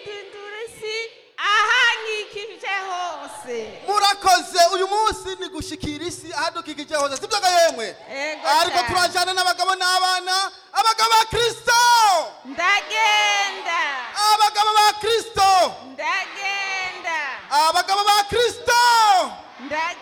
ndundura isi ahanyikije hose murakoze uyu munsi ni gushikira isi ahadukikije hose sibyo ga yemwe Ego ariko cyane. turajana n'abagabo n'abana abagabo ba kristo ndagenda abagabo ba kristo ndagenda abagabo ba kristo ndagenda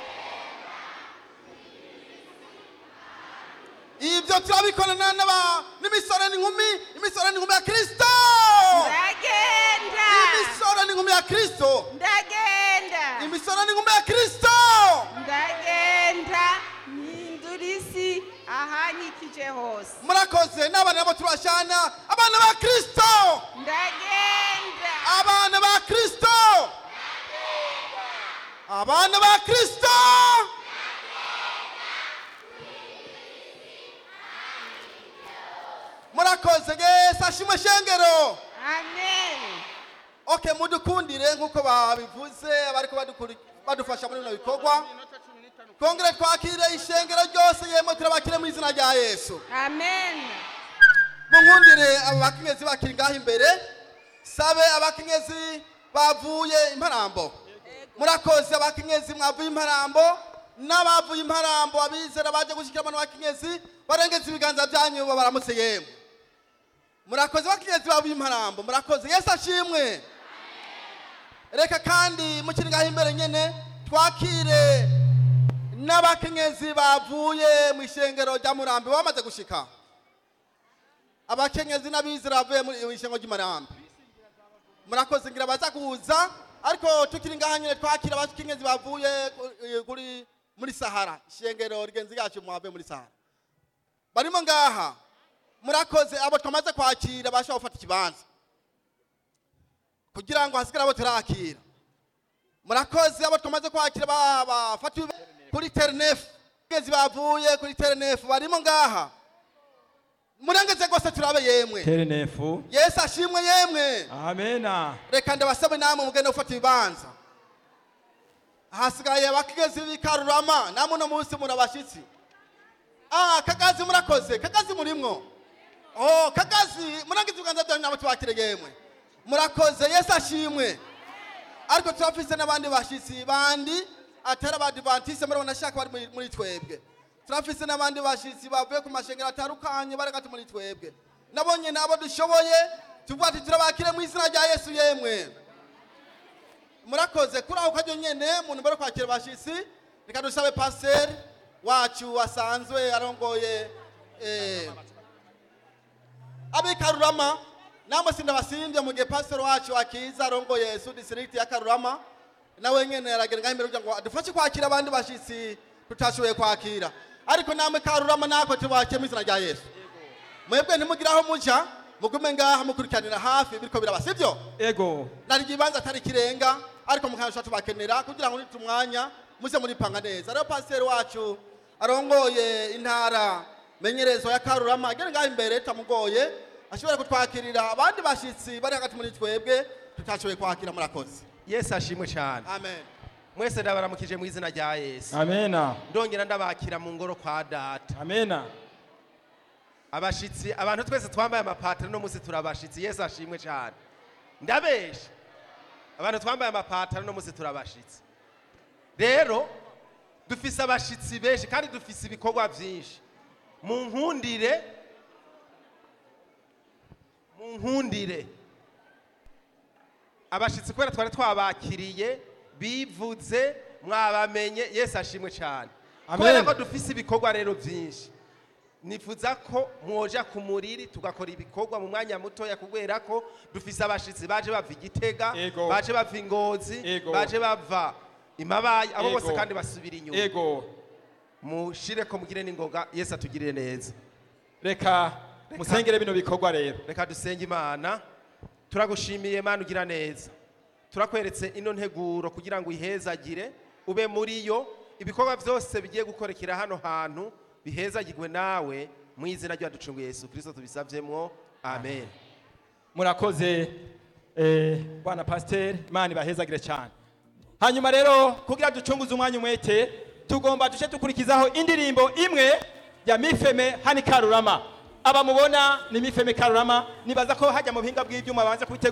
ibyo turabikorana n'aba- n'imisore n'inkumi imisore n'inkumi ya kristo ndagenda imisore n'inkumi ya kristo ndagenda imisore n'inkumi ya kristo ndagenda mpindura isi ahanyikije hose murakoze n'abana nabo turashana abana ba kristo ndagenda abana ba kristo abana ba kristo murakoze yesu ashimwe shengero amen okay mudukundire nk'uko babivuze abariko badukuri- badufasha muri bino bikorwa kongere twakire ishengero ryose yemwe turabakire mu izina rya yesu amen munkundire aba bakenyezi bakiri ngaho imbere sabe abakenyezi bavuye imparambo murakoze abakenyezi mwavuye imparambo n'abavuye imparambo abizera baje gushyikira abantu bakenyezi barengeza ibiganza byanyu baramutse yemwe murakoze abakenyezi bavuye imparambo murakoze yesu ashimwe reka kandi mukiri ngaho imbere nyene twakire n'abakenyezi bavuye mu ishengero rya murambi bamaze gushika abakenyezi n'abizera bavuye mu ishengo ry'umurambi murakoze ngira baza kuza ariko tukiri ngaha nyine twakira abakenyezi bavuye ku- kuri muri sahara ishengero rigenzi ryacu mwavuye muri sahara barimo ngaha murakoze abo twamaze kwakira bashobora gufata ikibanza kugira ngo hasigare abo turakira murakoze abo twamaze kwakira ba- bafatiwe kuri ternefu abakenyezi bavuye kuri ternefu barimo ngaha murengeze rwose turabe yemwe terenefu yesu ashimwe yemwe amena reka ndabasabe namwe mugende gufata ibibanza hasigaye abakigezi b'ikarurama namwe uno munsi muri abashyitsi ah kagazi murakoze kagazi murimwo oh kagazi murangiza ibiganza byanyu nabo tubakire yemwe murakoze yesu ashimwe ariko turafise n'abandi bashyitsi bandi atari abadivantise murabona ashaka bari muri- muri twebwe turafise n'abandi bashyitsi bavuye ku mashengero atandukanye bari hagati muri twebwe nabonye nabo dushoboye tuvuga ati turabakire mu izina rya yesu yemwe murakoze kuri aho kajyo nyene muntu mbere kwakira abashyitsi reka dusabe pasiteri wacu wasanzwe arongoye eh, abikarurama namwe sindabasimbye mu gihe pasiteri wacu akiza arongoye su district ya karurama nawe nyene aragenda ngaho imbere kugira ngo adufashe kwakira abandi bashyitsi tutashoboye kwakira ariko namwe karurama nako tubakire mu izina rya yesu mwebwe ntimugire aho muja mugume ngaha mukurikiranira hafi biriko biraba sibyo ego nari ikibanza atari kirenga ariko mukanasha tubakenera kugira ngo nite umwanya muze muripanga neza rero pasiteri wacu arongoye intara menyerezo ya karurama agere ngaho imbere tamugoye ashobora kutwakirira abandi bashyitsi bari hagati muri twebwe tutashoboye kwakira murakoze yesu ashimwe cyane amen mwese ndabaramukije mu izina rya yesu amena ndongera ndabakira mu ngoro kwa data amena abashitsi abantu twese twambaye amapataro no munsi turabashitsi yesu ashimwe cyane ndabesha abantu twambaye amapataro no munsi turabashitsi rero dufise abashitsi benshi kandi dufise ibikorwa byinshi mu nkundire mu nkundire abashitsi kubera twari twabakiriye bivuze mwabamenye yesu ashimwe cyane Amen. kubera ko dufise ibikorwa rero byinshi nifuza ko mwoja ku muriri tugakora ibikorwa mu mwanya mutoya kubera ko dufise abashitsi baje bava igitega Ego. baje bava ingozi Ego. baje bava imabayi abo Ego. bose kandi basubira inyuma ego mushire ko mugire n'ingoga yesu atugirire neza reka musengere bino bikorwa rero reka dusenge imana turagushimiye mana ugira neza turakweretse ino nteguro kugira ngo ihezagire ube muri yo ibikorwa byose bigiye gukorekera hano hantu bihezagirwe nawe mu izina ry'uwaducunguye yesu kirisito tubisavyemwo amen murakoze eh, bwana pasiteri imana ibahezagire cyane hanyuma rero kugira ducunguze umwanya umwete tugomba duce dukurikizaho indirimbo imwe ya mifeme hani karurama aba mubona ni mifeme karurama nibaza ko hajya mu buhinga bw'ibyuma banza kubitegura